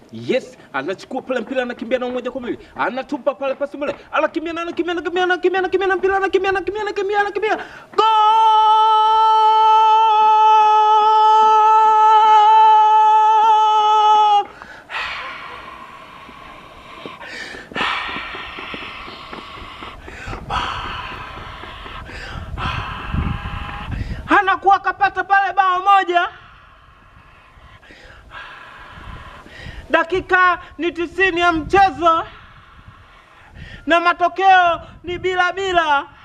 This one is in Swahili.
Yes, anachukua pale mpira anakimbia na moja kwa mbili. Anatupa pale pasi mbele. Anakimbia na anakimbia anakimbia anakimbia anakimbia na mpira anakimbia anakimbia anakimbia anakimbia. Goal! Anakuwa kapata pale bao moja. Dakika ni tisini ya mchezo na matokeo ni bila bila.